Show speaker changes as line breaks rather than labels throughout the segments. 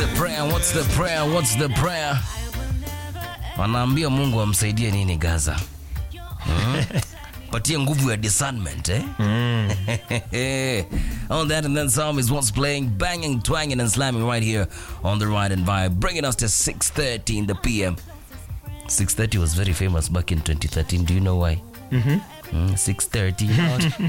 the prayer? What's the prayer? What's the prayer? Wanaambia Mungu amsaidie nini Gaza? Hmm? Patie nguvu ya discernment eh? on that and then some is what's playing, banging, twanging and slamming right here on the Ride and Vibe, bringing us to 6:30 in the PM. 6:30 was very famous back in 2013. Do you know why? Mm, 6:30.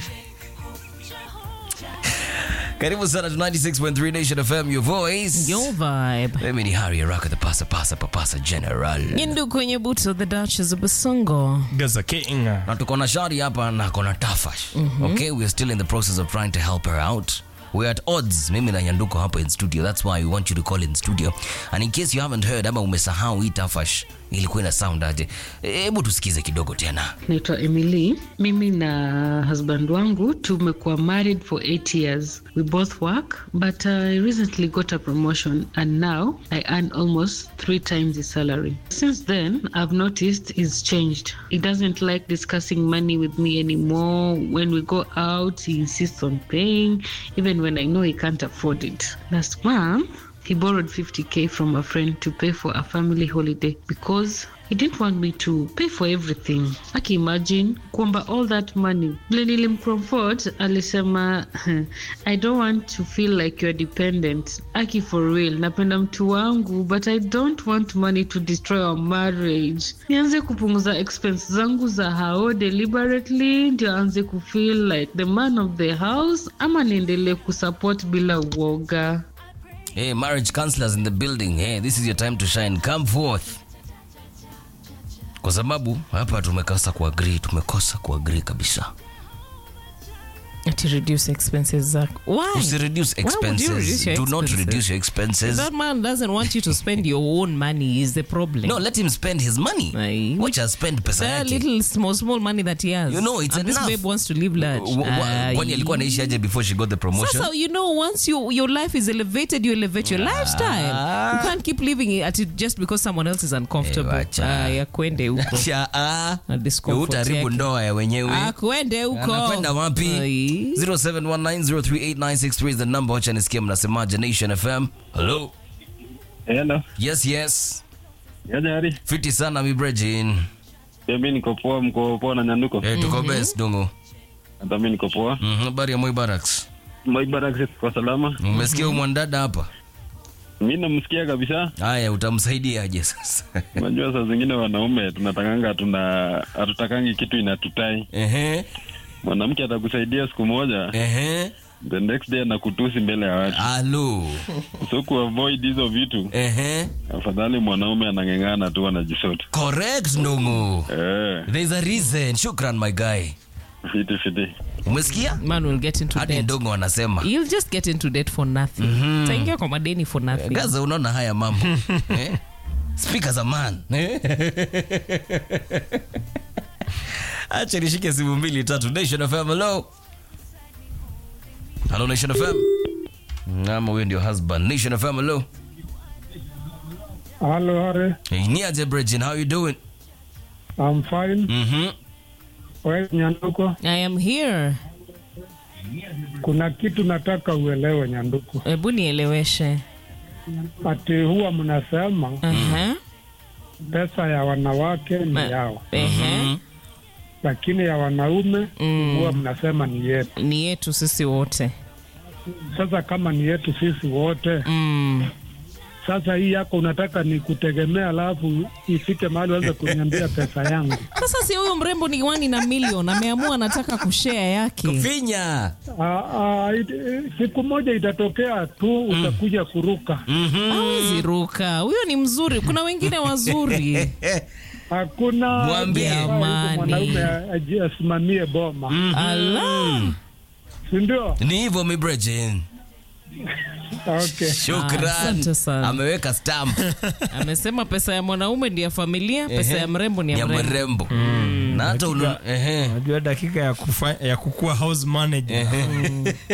Karibu sana to 96.3 Nation FM, your voice.
Your vibe.
Mimi ni Harry Araka, the pasa pasa papasa general.
Nyindu kwenye buto the Duchess of Basongo.
Gaza King.
Na tuko na Shari hapa na kona Tafash. Okay, we are still in the process of trying to help her out. We're at odds, mimi na Nyanduko hapa in studio. That's why we want you to call in studio. And in case you haven't heard ama umesahau hii Tafash ilikuwa ina sound aje, hebu tusikize kidogo tena.
naitwa emily mimi na husband wangu tumekuwa married for eight years we both work but i recently got a promotion and now i earn almost three times his salary since then i've noticed he's changed he doesn't like discussing money with me anymore when we go out he insists on paying even when i know he can't afford it last month he borrowed 50k from a friend to pay for a family holiday because he didn't want me to pay for everything. Aki imagine kwamba all that money. Vile nilimcomfort alisema I don't want to feel like you're dependent. Aki for real, napenda mtu wangu but I don't want money to destroy our marriage. Nianze kupunguza expense zangu za hao deliberately ndio aanze kufeel like the man of the house ama niendelee kusupport bila uoga.
Hey, marriage counselors in the building. Hey, this is your time to shine. Come forth. Kwa sababu hapa tumekosa kuagree, tumekosa kuagree kabisa.
To reduce expenses zako. Why?
Usi reduce
Why would you
expenses.
reduce your
Do not
expenses?
reduce your expenses.
That man doesn't want you to spend your own money is the problem.
No, let him spend his money.
Aye.
Wacha spend pesa
That
yake.
little small small money that he has.
You know, it's
and
enough.
this babe wants to live large.
Wa- wa- Kwani alikuwa anaishi aje before she got the promotion?
Sasa, you know, once you, your life is elevated, you elevate your lifestyle. You can't keep living it at it just because someone else is uncomfortable.
Eh, wacha.
Ah, ya kwende huko.
Cha, ah,
Na discomfort
utaharibu
yake.
ndoa ya wenyewe.
Ah, kwende huko.
anakwenda wapi
Ai.
0719038963 is the number wacha nisikia mnasemaje nation fm hello
Hello.
yes yes
Yaje Hari.
fiti sana mibrejin
Pia mimi niko poa, mko poa na Nyanduko.
eh, tuko best dongo
Hata mimi niko poa.
Mhm, habari ya moi barracks
Maibarak kwa salama.
umesikia huyu mwanadada hapa
Mimi namsikia kabisa.
haya utamsaidia aje sasa
Unajua saa zingine wanaume tunatakanga tuna hatutakangi kitu inatutai.
ehe
Mwanamke atakusaidia siku moja,
ehe
the next day anakutusi mbele ya watu.
alo
So ku avoid hizo vitu,
ehe
afadhali mwanaume anang'eng'ana tu anajisoti.
correct ndongo
Eh,
there's a reason shukran my guy
fiti fiti.
umesikia
Man will get into
hadi
debt.
ndongo wanasema
You'll just get into debt for nothing. Taingia kwa madeni for nothing.
gaza unaona haya mambo eh? speak as a man eh? acha nishike simu mbili tatu nation fm hello hello nation fm ama huyo ndio husband nation fm hello
Hello, Harry.
hey, niaje brejin how you doing
I'm fine.
mhm
Wewe Nyanduko,
I am here.
kuna kitu nataka uelewe Nyanduko.
Hebu nieleweshe.
Ati huwa mnasema
Aha.
pesa ya wanawake ni
Ma-
yao,
Ehe.
lakini ya wanaume
Mm.
huwa mnasema ni yetu.
Ni yetu sisi wote.
Sasa kama ni yetu sisi wote,
Mm.
sasa hii yako unataka ni kutegemea, alafu ifike mahali uanze kuniambia pesa yangu.
Sasa si huyu mrembo ni wani na milioni ameamua anataka kushare yake.
kufinya
Ah, ah, it- siku moja itatokea tu utakuja kuruka.
Hawezi ruka. Huyo ni mzuri. Kuna wengine wazuri.
Hakuna
Mwambie.
Jamani.
mwanaume aji- asimamie boma,
Ala.
si ndio?
ni hivyo mibrejin
Okay.
Ah,
shukran
asante sana.
ameweka stamp
Amesema pesa ya mwanaume ni ya familia, pesa ya mrembo ni ya
ya
mrembo.
mrembo na hata unu- ehe
Unajua dakika ya, kufa, ya kukuwa house manager